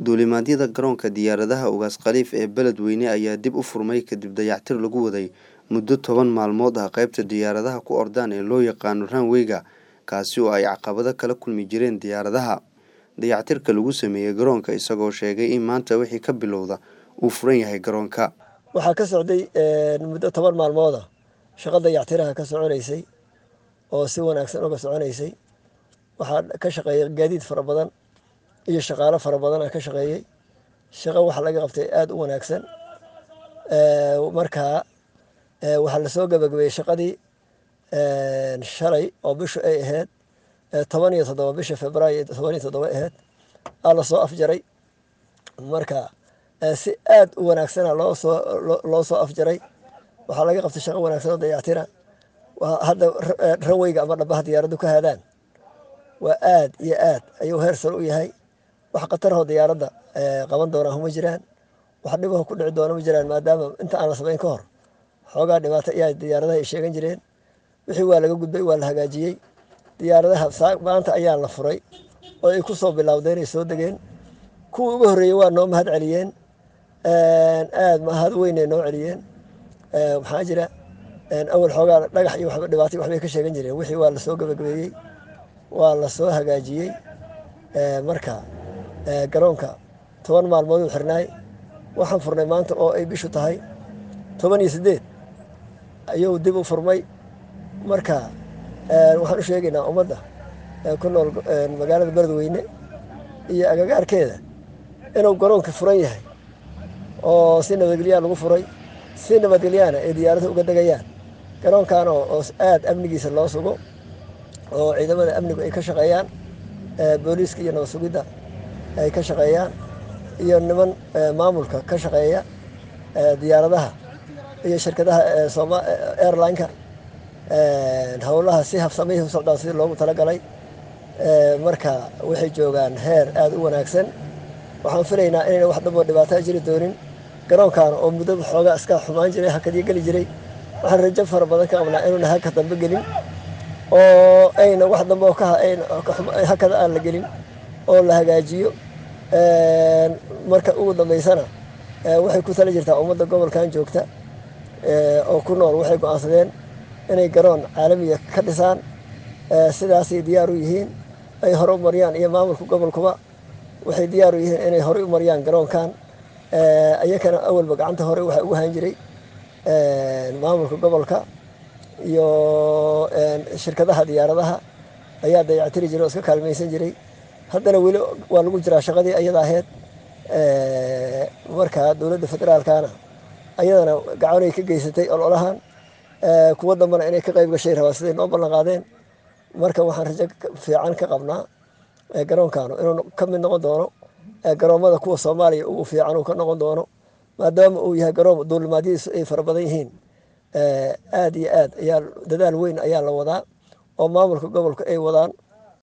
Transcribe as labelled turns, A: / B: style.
A: Duulimaadyada garoonka diyaaradaha Ugaas Khaliif ee Beledweyne ayaa dib u furmay kadib dayactir lagu waday muddo toban maalmood ah qaybta diyaaradaha ku ordaan ee loo yaqaano runway-ga kaasi oo ay caqabado kala kulmi jireen diyaaradaha. Dayactirka lagu sameeyay garoonka isagoo sheegay in maanta wixii ka bilowda uu furan yahay garoonka.
B: waxaa ka socday muddo toban maalmood ah shaqo dayactiraha ka soconaysay oo si wanaagsan uga soconaysay waxaa ka shaqeeyay gaadiid fara badan iyo shaqaalo fara badan ka shaqeeyey shaqo waxa laga qabtay aada u wanaagsan markaa waxaa lasoo gabagabeeyey shaqadii shalay oo bishu ay ahayd toban iyo toddoba bisha februaayo toban iyo toddoba ahayd aa lasoo afjaray marka si aada u wanaagsana loosoo loo soo afjaray waxaa laga qabtay shaqo wanaagsan oo dayactira hadda ranweyga ama dhabaha diyaaraddu ka haadaan waa aad iyo aad ayuu heer sare u yahay wax khatarahoo diyaaradda qaban doonaa ma jiraan wax dhibaho ku dhici doona ma jiraan maadaama inta aan la samayn ka hor xoogaa dhibaato ayaa diyaaradaha ay sheegan jireen wixii waa laga gudbay waa la hagaajiyey diyaaradaha maanta ayaa la furay oo ay ku soo bilowdeen ay soo degeen kuwii ugu horreeyey waa noo mahad celiyeen aada mahad weynay noo celiyeen maxaa jira awal xoogaa dhagax iyo waxba dhibaatay waxbay ka sheegan jireen wixii waa lasoo gabagabeeyey waa lasoo hagaajiyey marka garoonka toban maalmood uu xirnaay waxaan furnay maanta oo ay bishu tahay toban iyo siddeed ayuu dib u furmay marka waxaan u sheegaynaa ummadda ku nool magaalada beledweyne iyo agagaarkeeda inuu garoonka furan yahay oo si nabadgelyaa lagu furay si nabadgelyaana ay diyaarada uga degayaan garoonkan oo aada amnigiisa loo sugo oo ciidamada amnigu ay ka shaqeeyaan booliiska iyo nabad sugidda ay ka shaqeeyaan iyo niman maamulka ka shaqeeya diyaaradaha iyo shirkadaha airline-ka howlaha si habsamihii u socdaan sidii loogu talagalay marka waxay joogaan heer aada u wanaagsan waxaan filaynaa inayna wax damboo dhibaataa jiri doonin garoonkan oo muddada xoogaa iska xumaan jiray hakadii geli jiray waxaan rajo fara badan ka qabnaa inuuna haka dambe gelin oo ayna wax dambe oo hakada aan la gelin oo la hagaajiyo marka ugu dambeysana waxay ku tala jirtaa ummadda gobolkan joogta oo ku nool waxay go-aansadeen inay garoon caalamiya ka dhisaan sidaasay diyaar u yihiin ay hore u mariyaan iyo maamulka gobolkuba waxay diyaar u yihiin inay horey u mariyaan garoonkan iyakana awalba gacanta hore waxaa ugu han jiray maamulka gobolka iyo shirkadaha diyaaradaha ayaa dayactiri jiray oo iska kaalmaysan jiray haddana weli waa lagu jiraa shaqadii ayada ahayd marka dowladda federaalkana ayadana gacanay ka geysatay ololahan kuwo dambana inay ka qayb gashay rabaa siday noo ballan qaadeen marka waxaan rajo fiican ka qabnaa garoonkaanu inuu ka mid noqon doono garoomada kuwa soomaaliya ugu fiican uu ka noqon doono maadaama uu yahay garoom duulimaadyadiisu ay fara badan yihiin aada iyo aad ayaa dadaal weyn ayaa la wadaa oo maamulka gobolka ay wadaan